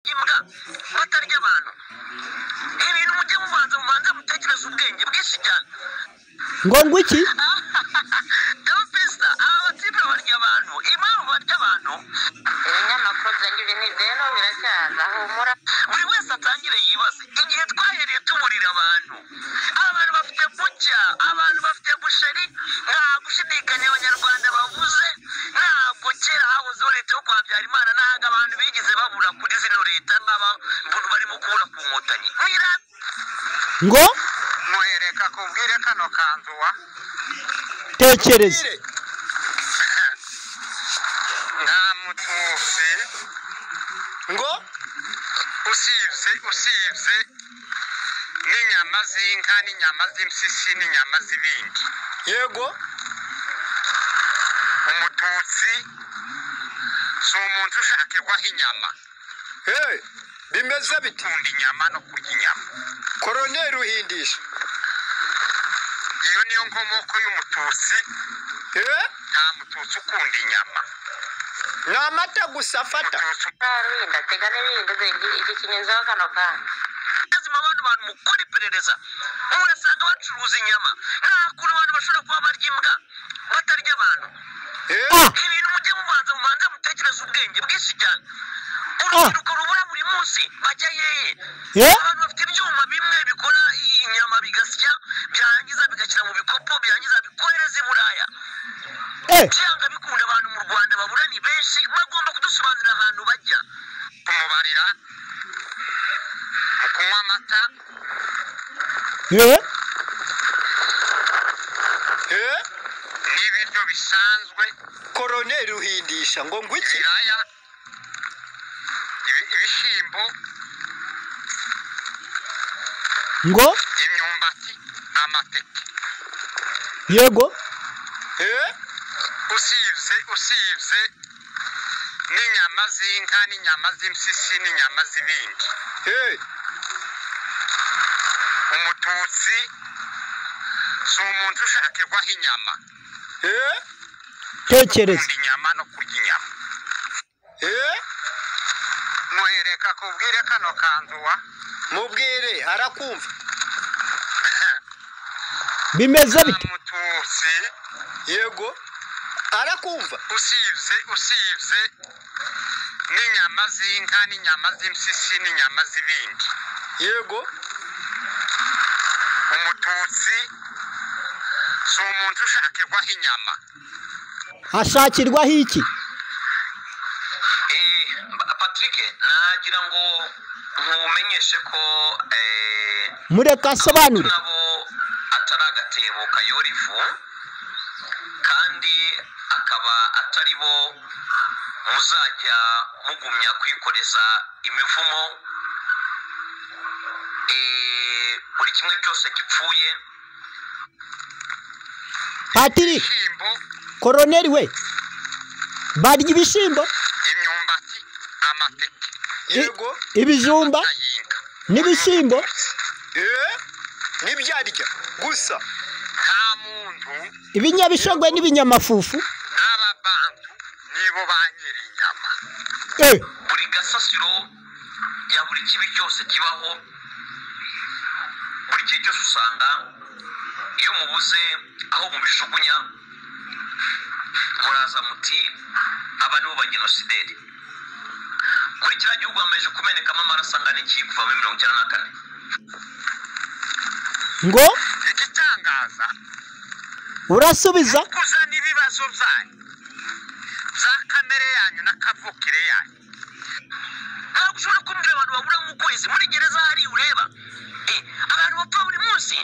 ngombwa batarya abantu ibintu mujye mubanza mubanza mutekereze ubwenge bwinshi cyane ngo ngo iki dawa pesita aba batipe barya abantu impamvu barya abantu ibinyamakuru byagirije rero biracyaza humura buri wese atangire yibaze igihe twahereye tuburira abantu abantu bafite bucya abantu bafite busheri nta gushidikanya abanyarwanda bavuze ntabwo kera hahozeho leta yo kwa habyarimana ntabwo abantu bigeze babura kuri zino leta nk'abantu barimo kubura ku nkotanyi mwira ngo muhereka kubwire kano kanzuwa tekereza nta mututsi ngo usibye usibye n'inyama z'inka n'inyama z'impyisi n'inyama z'ibindi yego umututsi si umuntu ushakirwaho inyama bimeze bitunda inyama no kurya inyama koroneri ruhindisha iyo niyo nkomoko y'umututsi nta mututsi ukunda inyama ni amata gusa afata mututsi ruhinda tega n'ibindi zengi iki kinyenzeho kano kantu lazima abantu bantu mukora iperereza murasanga bacuruza inyama nta kuntu abantu bashobora kuba barya imbwa batarya abantu Ah. ibintu mujye mubanza mubanza mutekereze ubwenge bwinshi cyane urubyiruko rubura buri munsi bajya yeye Eh? abantu bafite ibyuma bimwe bikora inyama bigasya byarangiza bigashyira mu bikopo byarangiza bikohereza i buraya eh byanga bikunda abantu mu rwanda babura ni benshi bagomba kudusobanurira ahantu bajya kumubarira mu kunywa amata eh n'ibiryo bisanzwe koroneri uhindisha ngo ngo iki ibiraya ibi- ibishyimbo ngo imyumbati amateke yego usibye usibye n'inyama z'inka n'inyama z'impyisi n'inyama z'ibindi umututsi si umuntu ushakirwaho inyama tekereza ukunda inyama no kurya inyama muhereka kubwire kano kanzuwa mubwire arakumva bimeze bite mututsi yego arakumva usibye usibye n'inyama z'inka n'inyama z'impyisi n'inyama z'ibindi yego umututsi si umuntu ushakirwaho inyama hashakirwaho iki Eh, Ba- patrick nagira ngo nkumenyeshe ko eh, mureka asobanure nabo atari agatebo kayora ifu kandi akaba atari bo muzajya mugumya kwikoreza imivumo Eh, buri kimwe cyose gipfuye patiri ibishyimbo koroneri we barya ibishyimbo imyumbati amateke i- ibijumba ayinka n'ibishyimbo n'ibyarya gusa nta muntu ibinyabishogwe n'ibinyamafufu n'ababantu nibo ba nyiri inyama eh buri gasasiro ya buri kibi cyose kibaho buri gihe cyose usanga iyo mubuze aho mubijugunya muraza muti aba nibo bagenosideri kuri kiriya gihugu hamaze kumenekamo amaraso angana iki kuva muri mirongo icyenda na kane ngo igitangaza urasubiza kuza n'ibibazo byanyu bya kamere yanyu na kavukire yanyu ntabwo ushobora kumbwira abantu babura nk'ukwezi muri gereza hariya ureba Eh, abantu bapfa buri munsi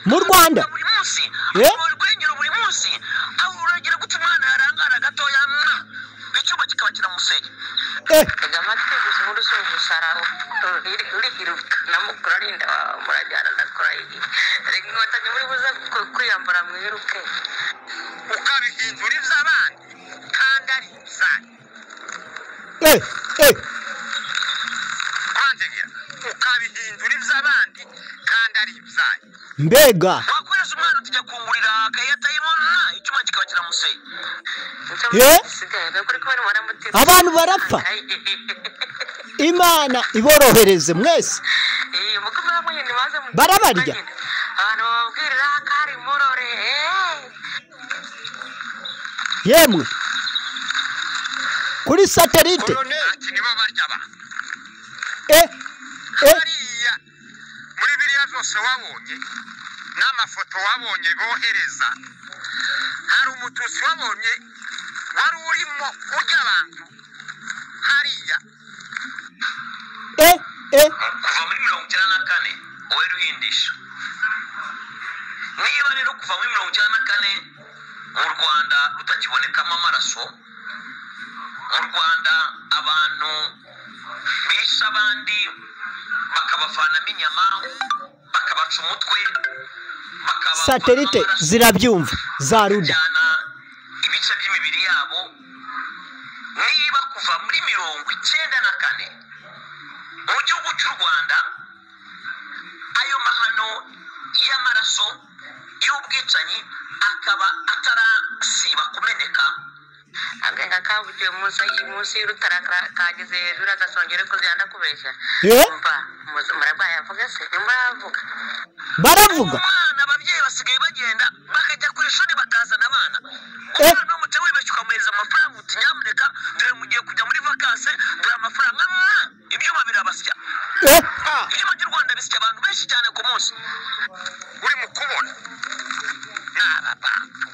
Mu Rwanda? buri munsi Eh? buri rwengero buri munsi aho uragera guta umwana yarangara gatoya mwa icyuma kikaba kiramusenya eh tega amatwi gusa ubundi usoje usaraho urihiruka namukurarinda murajyana ndakora iyi reka inkotanyi muri buze ku- kwiyambura mwiruke ukabihindura iby'abandi kandi ari ibyanyu eh eh kwanjegera ukabihindura iby'abandi kandi ari ibyanyu mbega wakohereza umwana utijya kungurira akayatayimona icyuma kikaba kiramusenya nicyo Eh? gisigaye kuri kubera umwana mutima abantu barapfa imana iborohereze mwese Eh, umutima wamwe nyine maze mu- Barabarya. abantu bababwirira ko ari murore eh. yemwe kuri satelite Colonel, ati nibo barya ba e e hariya muri biriya zose wabonye n'amafoto wabonye bohereza hari umututsi wabonye wari urimo urya abantu hariya e e kuva muri mirongo icyenda na kane wari uhindisha niba rero kuva muri mirongo icyenda na kane mu rwanda rutakibonekamo amaraso mu rwanda abantu bishe abandi bakabavanamo inyama bakabaca umutwe bakabavanamo satelite amaraso, zirabyumva za ruda bakajyana ibice by'imibiri yabo niba kuva muri mirongo icyenda na kane mu gihugu cy'u rwanda ayo mahano y'amaraso y'ubwicanyi akaba atarasiba kumeneka agaheka kabukiwe munsi y- munsi y'urutara ka- kageze hejuru agasongera ko zigenda kubeshya Eh? mva murarwaye avuga se nimuravuga baravuga umwana ababyeyi basigaye bagenda bakajya ku ishuri bakazana abana Eh. umwana w'umuco wibeshye ukamuhereza amafaranga uti nyamuneka dore mugiye kujya muri vakanse dore amafaranga mwa ibyuma birabasya e ibyuma by'u rwanda bisya abantu benshi cyane ku munsi uri mu kubona ni abantu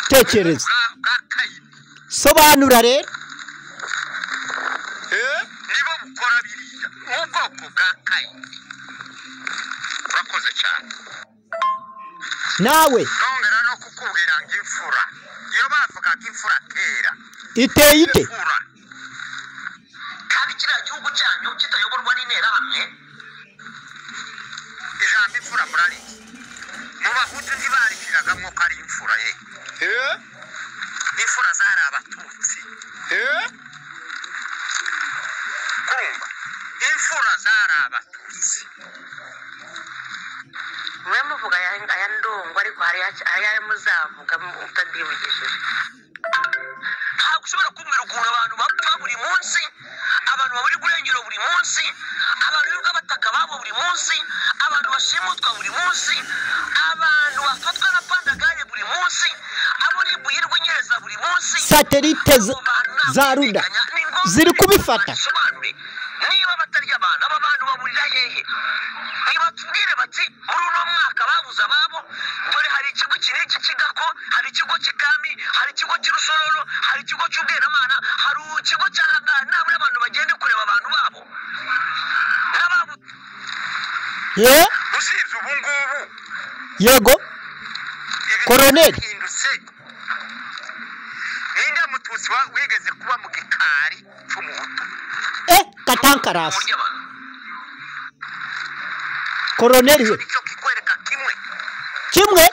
tekereza bwa bwa kayini sobanura rero nibo bukora biriya ubwoko bwa kayini urakoze cyane nawe nongera no kukubwira ngo imfura iyo bavugaga imfura kera iteye ite imfura kandi kiriya gihugu cyanyu kitayoborwa n'interahamwe ijambo imfura murarizi mu bahutu ntibarikiragamo ko ari imfura ye imfura zari abatutsi kumva imfura zari abatutsi mwe muvuga aya aya ndongo ariko hari aca- hari ayo muzavuga mu- mutabyibukishije ntabwo ushobora kumbwira ukuntu abantu bapfa buri munsi abantu babura burengero buri munsi abantu birirwa bataka babo buri munsi abantu bashimutwa buri munsi abantu bafatwa na pandagare buri munsi abo ribuye rw'inyereza buri munsi satelite z- za ruda ziri kubifata Basobanure, niba batarya abantu aba bantu baburira hehe nibatubwire bati muri uno mwaka babuze ababo dore hari ikigo iki n'iki kigako hari ikigo cy'ikami hari ikigo cy'urusororo hari ikigo cy'ubweramana hari ikigo cya hangari nabura abantu bagende kureba abantu babo n'ababo ye usibye ubu ngubu yego ibintu Colonel. byarahindutse ninde mututsi wa- wigeze kuba mu gikari cy'umuhutu e katankarasi burya abantu koroneri we nicyo kikwereka kimwe kimwe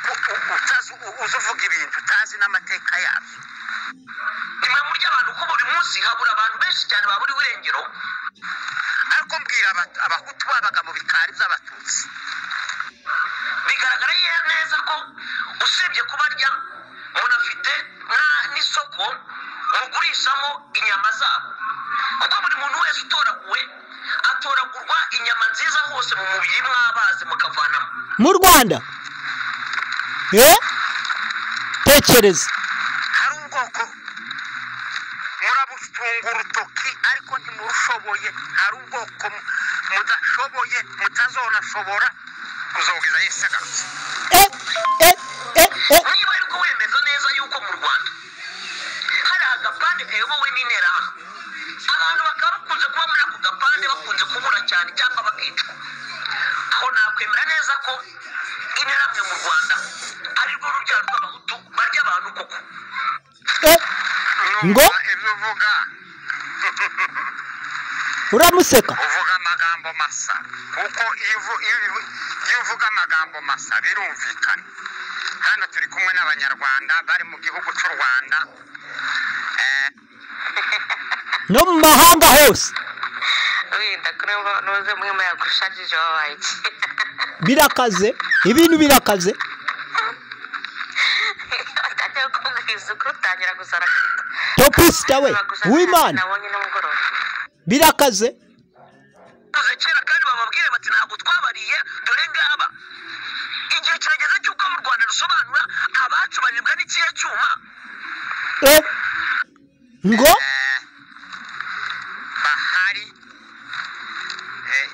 kuko u- utazi u- uzi uvuga ibintu utazi n'amateka yabyo nimwe murya abantu ko buri munsi habura abantu benshi cyane babura irengero ariko mbwira aba- abahutu babaga mu bikari by'abatutsi bigaragara ye- neza ko usibye kuba arya munafite na- n'isoko mugurishamo inyama zabo kuko buri muntu wese utoraguwe atoragurwa inyama nziza hose mu mubiri mwabaze mukavanamo mu rwanda e tekereza hari ubwoko murabutunga urutoki ariko ntimurushoboye hari ubwoko mu- mudashoboye mutazonashobora kuzogeza yesu agarutse e e e e niba ariko wemeza neza yuko mu rwanda hari agapande kayobowe n'interahamwe abantu bakaba bakunze kuba muri ako gapande bakunze kubura cyane cyangwa bakicwa aho nakwemera neza ko interahamwe mu rwanda ari rwo rubyaro rw'abahutu barya abantu koko e Ngo? Numva ibyo uvuga uramuseka uvuga amagambo masa kuko iyo uvu- iyo uvu- iyo uvuga amagambo masa birumvikana hano turi kumwe n'abanyarwanda bari mu gihugu cy'u rwanda Eh, no mu mahanga hose wenda kuri mba nuze mwe muyagushakije wabaye iki birakaze ibintu birakaze atajya kumbwiriza ukuri utangira gusara topisita we wimani nabonye nimugoroba birakaze tuze kera kandi bamubwire bati ntabwo twabariye dore ngaba igihe kirageze cy'uko mu rwanda rusobanura abacu banyurwa n'ikihe cyuma Eh, ngo bahari eh,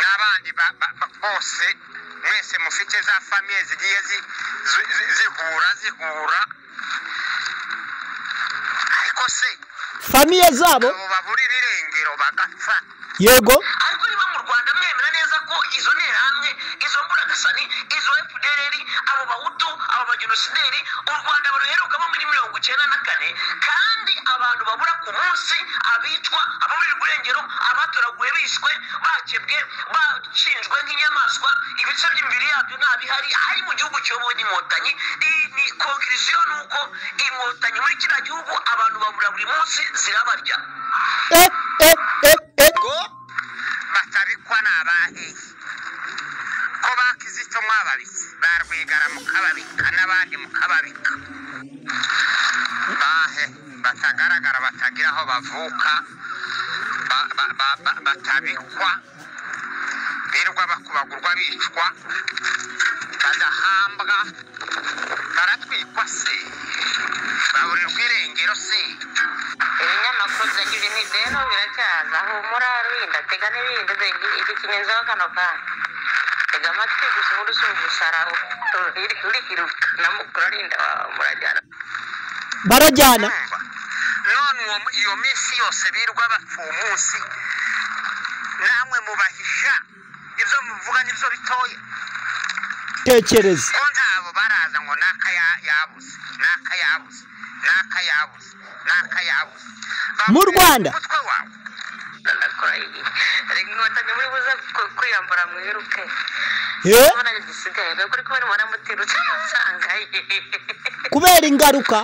n'abandi ba- ba- ba- bose mwese mufite za famiye zigiye zi- zi- zi- zihura zihura ariko se famiye zabo abo babura ibirengero bagapfa yego ariko niba mu rwanda mwemera neza ko izo nterahamwe izo mburagasani izo fdrr abo bahutu abo bagenosideri u rwanda baruherukamo muri mirongo icyenda na kane kandi abantu babura ku munsi abicwa ababura urwengero abatoraguye bishwe bakebwe bacinjwe nk'inyamaswa ibice by'imibiri yabyo ntabihari ari mu gihugu kiyobowe n'inkotanyi I- ni konkirisiyo ni uko inkotanyi muri kiriya gihugu abantu babura buri munsi zirabarya eh, eh, eh, eh. batabikwa ni abahe ko bakizito mwababitse ba rwigara mukababika n'abandi mukababika bahe batagaragara batagira aho bavuka ba- ba- ba- ba- batabikwa birirwa bakubagurwa bicwa badahambwa baratwikwa se baburirwa irengero se ibinyamakuru byagize ni rero biracyaza humura rurinda tega n'ibindi zengi iki kinyezeho kano kanya tega amatwi gusa ubundi si ugusaraho urihiruka namukurinda murajyana barajyana kumva none uwo mu- iyo minsi yose birirwa bapfa umunsi namwe mubahisha ibyo muvuga nibyo bitoya tekereza ko ntabo baraza ngo n'aka ya- yabuze n'aka yabuze n'aka yabuze n'aka yabuze Bavuga Mu Rwanda? umutwe wawe ndakora iyi reka inkotanyi muri buze ku- kwiyambura mwiruke Eh, urabona igisigaye ntabwo uri kubona umuramutiro ucamusanga kubera ingaruka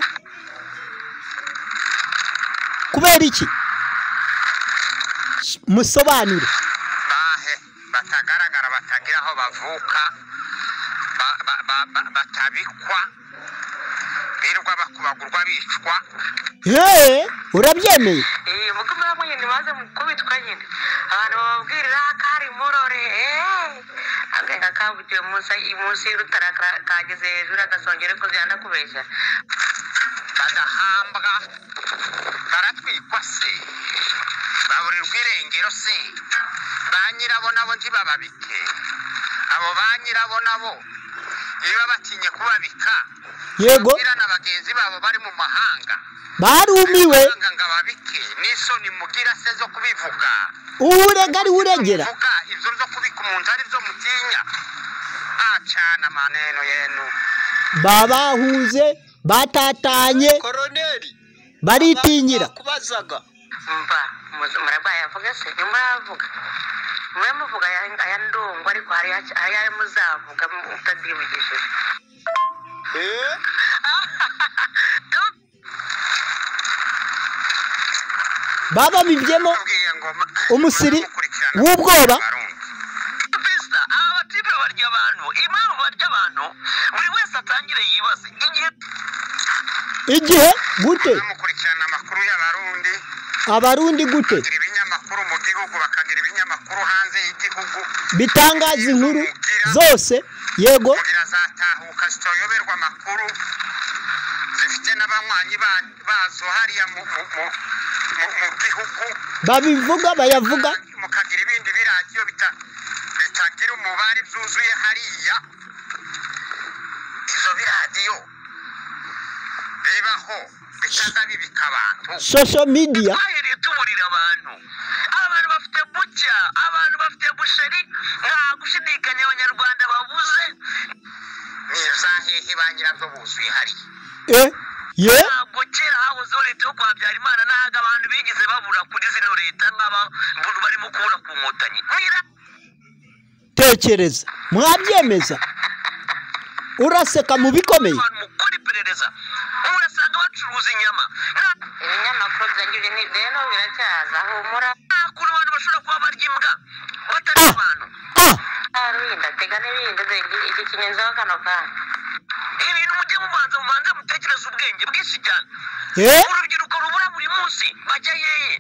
kubera iki S- musobanure bahe batagaragara batagira aho bavuka ba- ba- ba- ba- batabikwa birirwa bakubagurwa bicwa Eh, urabyemeye iyo muko muramo nyine baze kubitwa nyine abantu bababwirira kari murore agahinga kabugiwe munsi munsi y'urutara ka- kageze hejuru agasongera ko byanda kubeshya badahambwa baratwikwa se baburirwa irengero se ba nyirabo nabo ntibababike abo ba nyirabo nabo iyo babatinye kubabika yego babwira na bagenzi babo bari mu mahanga barumiwe mahanga ngo ababike n'isoni mugira se zo kubivuga urega ari uregera kuvuga ibyo zo kubika umuntu ari byo mutinya acana amaneno yenu babahuze batatanye koroneri baritinyira kubazaga mba muzi- murarwaye avuga se ntimuravuga mwe muvuga aya- aya ndongo ariko hari aca- hari ayo muzavuga mutadibigishije eh bababibyemo Babwiye ngo ma- umusiri muzamukurikirana w'ubwoba Barundi. Vista aba batipe barya abantu impamvu barya abantu buri wese atangire yibaze igihe igihe gute bamukurikirana amakuru y'abarundi abarundi gute bagira ibinyamakuru mu gihugu bakagira ibinyamakuru hanze y'igihugu bitangaza inkuru zose yego kugira zatahuka zitoyoberwa amakuru zifite n'abanywanyi ba- bazo hariya mu, mu, mu, mu, mu gihugu babivuga bayavuga mukagira ibindi biradiyo bita, bitagira umubare byuzuye hariya izo biradiyo bibaho bitaza bibika abantu social media twahereye tuburira abantu abantu bafite bucya abantu bafite busheri nta gushidikanya abanyarwanda babuze nizahehe ba nyirabyo buzuye hariya eh ye ntabwo kera hahozeho leta yo kwa habyarimana ntabwo abantu bigeze babura kuri zino leta nk'abantu barimo kubura ku nkotanyi mwira tekereza mwabyemeza uraseka mu bikomeye abantu mukora iperereza murasanga bacuruza inyama nta ibinyamakuru byagize ni rero biracyaza humura nta kuntu abantu bashobora kuba barya imbwa batari Ah. abantu ah rurinda tega n'ibindi zengi iki kinyezeho kano kanya ibintu mujye mubanza mubanze mutekereze ubwenge bwinshi cyane Eh? urubyiruko rubura buri munsi bajya hehe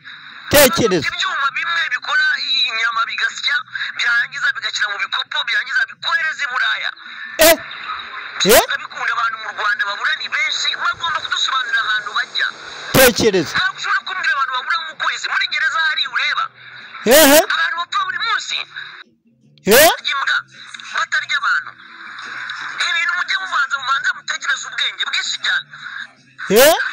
tekereza ibyuma bimwe bikora inyama bigasya byarangiza bigashyira mu bikopo byarangiza bikohereza i buraya eh eh bikunda abantu mu rwanda babura ni benshi bagomba kudusobanurira ahantu bajya tekereza ntabwo ushobora kumbwira abantu babura mu kwezi muri gereza hari ureba eh abantu bapfa buri munsi eh imbwa batarya abantu ibintu mujya mubanza mubanza mutekereza ubwenge bwinshi cyane eh